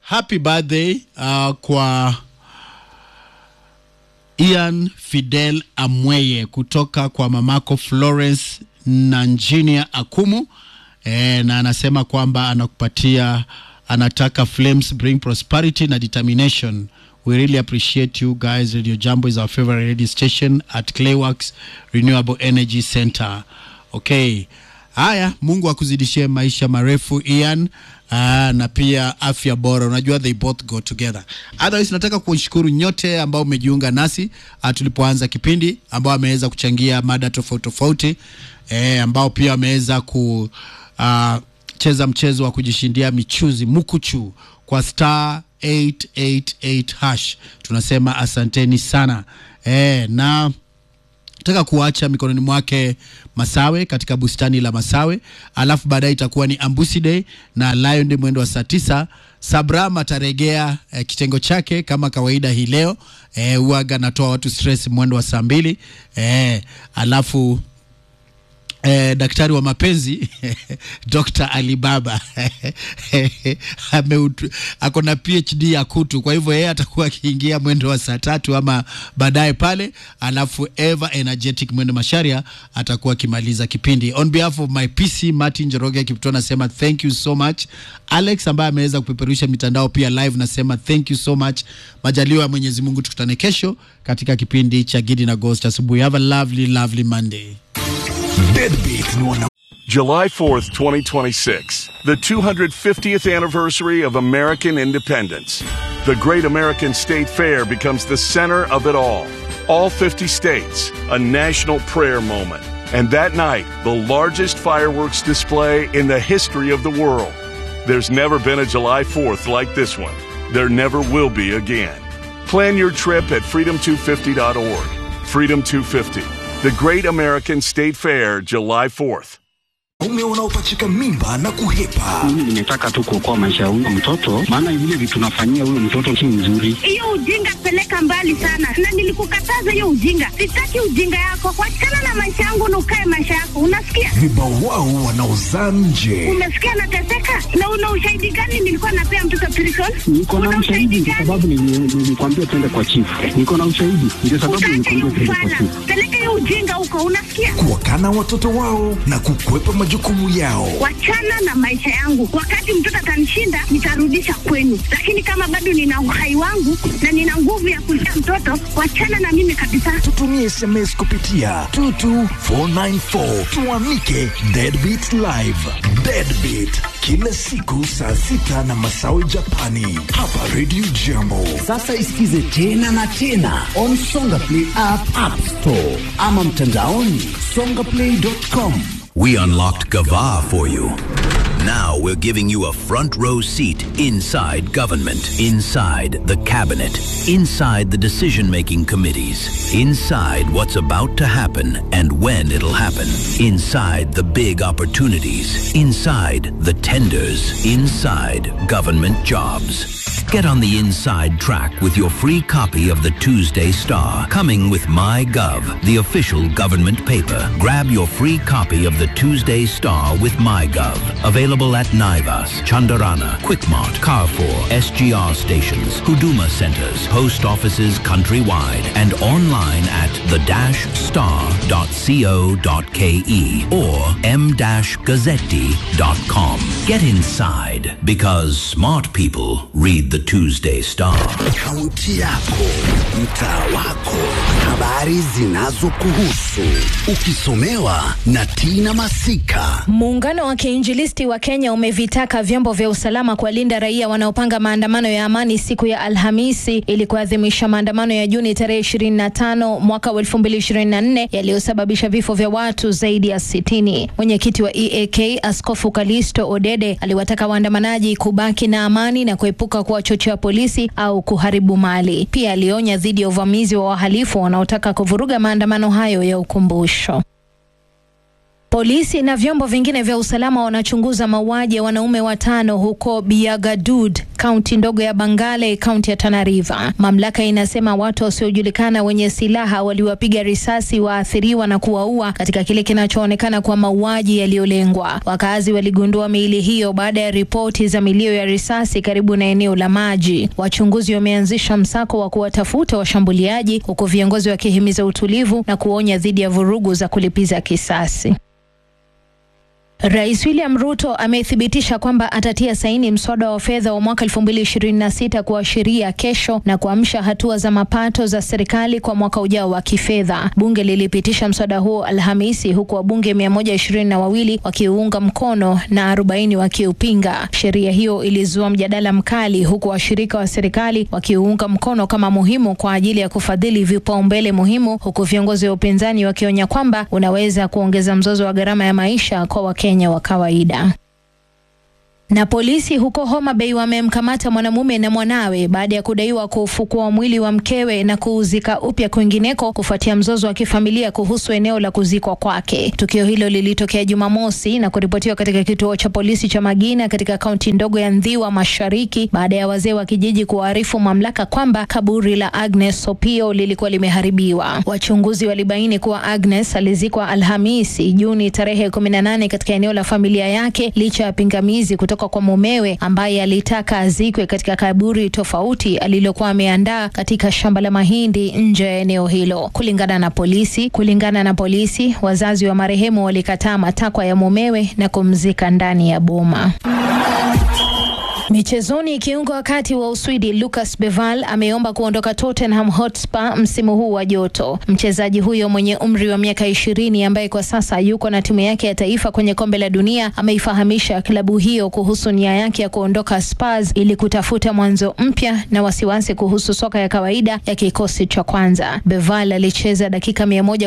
happy birthday uh, kwa Ian Fidel Amweye kutoka kwa mamako Florence na Engineer Akumu e, na anasema kwamba anakupatia anataka flames bring prosperity na determination we really appreciate you guys radio jambo is our favorite radio station at clayworks renewable energy center okay haya mungu akuzidishie maisha marefu ian Aa, na pia afya bora unajua they both go together otherwise nataka kushukuru nyote ambao umejiunga nasi uh, tulipoanza kipindi ambao ameweza kuchangia mada tofauti tofauti eh, ambao pia wameweza ku uh, cheza mchezo wa kujishindia michuzi mukuchu kwa star 888 hash tunasema asanteni sana eh, na nataka kuacha mikononi mwake Masawe katika bustani la Masawe, alafu baadaye itakuwa ni Ambusi Day na Lion Day mwendo wa saa tisa. Sabram ataregea eh, kitengo chake kama kawaida hii leo eh, uaga anatoa watu stress mwendo wa saa mbili eh, alafu eh, daktari wa mapenzi Dr. Alibaba Ameutu- ako na PhD ya kutu, kwa hivyo yeye atakuwa akiingia mwendo wa saa tatu ama baadaye pale, alafu Eva Energetic mwendo Masharia atakuwa akimaliza kipindi. On behalf of my PC Martin Njoroge Kipto nasema thank you so much. Alex ambaye ameweza kupeperusha mitandao pia live nasema thank you so much. Majaliwa ya Mwenyezi Mungu, tukutane kesho katika kipindi cha Gidi na Ghost asubuhi. Have a lovely lovely Monday. Deadbeat ni wana July 4th, 2026, the 250th anniversary of American independence. The Great American State Fair becomes the center of it all. All 50 states, a national prayer moment. And that night, the largest fireworks display in the history of the world. There's never been a July 4th like this one. There never will be again. Plan your trip at freedom250.org. Freedom 250, the Great American State Fair, July 4th. ume unaopachika mimba na kuhepa. Mimi nimetaka tu kuokoa maisha ya huyo mtoto, maana vile vitu tunafanyia huyo mtoto si nzuri. hiyo ujinga peleka mbali sana, na nilikukataza hiyo ujinga. Sitaki ujinga yako, wachana na maisha yangu na ukae maisha yako, unasikia? Vibawao wanaozaa nje. Umesikia nateseka, na una ushahidi gani? Nilikuwa napea mtoto prison. Niko na Una ushahidi kwa gani? sababu nili- nilikwambia twende kwa chifu. Niko na ushahidi ndio sababu Utaacha hiyo nilikwambia twende kwa ufala, chifu. peleka hiyo ujinga huko, unasikia? Kuwakana watoto wao na kukwepa majukumu yao. Wachana na maisha yangu. Wakati mtoto atanishinda, nitarudisha kwenu, lakini kama bado nina uhai wangu na nina nguvu ya kulea mtoto, wachana na mimi kabisa. Tutumie SMS kupitia 22494 tuamike Deadbeat Live. Deadbeat kila siku saa sita na masawe Japani hapa Radio Jambo. Sasa isikize tena na tena on Songa Play app, app store ama mtandaoni songaplay.com. We unlocked Gava for you. Now we're giving you a front row seat inside government, inside the cabinet, inside the decision making committees, inside what's about to happen and when it'll happen, inside the big opportunities, inside the tenders, inside government jobs. Get on the inside track with your free copy of the Tuesday Star, coming with MyGov, the official government paper. Grab your free copy of the Tuesday Star with MyGov. Available at Naivas, Chandarana, Quickmart, Carrefour, SGR stations, Huduma centers, post offices countrywide, and online at the-star.co.ke or m-gazzetti.com. Get inside because smart people read the Tuesday Star. Kaunti yako, mtaa wako, habari zinazokuhusu, ukisomewa na Tina Masika. Muungano wa kiinjilisti wa Kenya umevitaka vyombo vya usalama kuwalinda raia wanaopanga maandamano ya amani siku ya Alhamisi ili kuadhimisha maandamano ya Juni tarehe 25 mwaka wa 2024 yaliyosababisha vifo vya watu zaidi ya 60. Mwenyekiti wa EAK Askofu Kalisto Odede aliwataka waandamanaji kubaki na amani na kuepuka kuwachochea polisi au kuharibu mali. Pia alionya dhidi ya uvamizi wa wahalifu wanaotaka kuvuruga maandamano hayo ya ukumbusho. Polisi na vyombo vingine vya usalama wanachunguza mauaji ya wanaume watano huko Biagadud, kaunti ndogo ya Bangale, kaunti ya Tana River. Mamlaka inasema watu wasiojulikana wenye silaha waliwapiga risasi waathiriwa na kuwaua katika kile kinachoonekana kuwa mauaji yaliyolengwa. Wakazi waligundua miili hiyo baada ya ripoti za milio ya risasi karibu na eneo la maji. Wachunguzi wameanzisha msako wa kuwatafuta washambuliaji, huku viongozi wakihimiza utulivu na kuonya dhidi ya vurugu za kulipiza kisasi. Rais William Ruto amethibitisha kwamba atatia saini mswada wa fedha wa mwaka 2026 kuashiria kesho na kuamsha hatua za mapato za serikali kwa mwaka ujao wa kifedha. Bunge lilipitisha mswada huo Alhamisi huku wabunge 122 wakiunga mkono na 40 wakiupinga. Sheria hiyo ilizua mjadala mkali huku washirika wa serikali wakiunga mkono kama muhimu kwa ajili ya kufadhili vipaumbele muhimu, huku viongozi wa upinzani wakionya kwamba unaweza kuongeza mzozo wa gharama ya maisha kwa Wakenya wa kawaida. Na polisi huko Homa Bay wamemkamata mwanamume na mwanawe baada ya kudaiwa kuufukua mwili wa mkewe na kuuzika upya kwingineko kufuatia mzozo wa kifamilia kuhusu eneo la kuzikwa kwake. Tukio hilo lilitokea Jumamosi na kuripotiwa katika kituo cha polisi cha Magina katika kaunti ndogo ya Ndhiwa Mashariki baada ya wazee wa kijiji kuarifu mamlaka kwamba kaburi la Agnes Opio lilikuwa limeharibiwa. Wachunguzi walibaini kuwa Agnes alizikwa Alhamisi Juni tarehe 18 katika eneo la familia yake licha ya pingamizi kutoka kwa mumewe ambaye alitaka azikwe katika kaburi tofauti alilokuwa ameandaa katika shamba la mahindi nje ya eneo hilo. Kulingana na polisi, kulingana na polisi, wazazi wa marehemu walikataa matakwa ya mumewe na kumzika ndani ya boma. Michezoni, kiungo wa kati wa Uswidi Lucas Beval ameomba kuondoka Tottenham Hotspur msimu huu wa joto. Mchezaji huyo mwenye umri wa miaka ishirini ambaye kwa sasa yuko na timu yake ya taifa kwenye kombe la dunia ameifahamisha klabu hiyo kuhusu nia yake ya kuondoka Spurs ili kutafuta mwanzo mpya na wasiwasi kuhusu soka ya kawaida ya kikosi cha kwanza. Beval alicheza dakika mia moja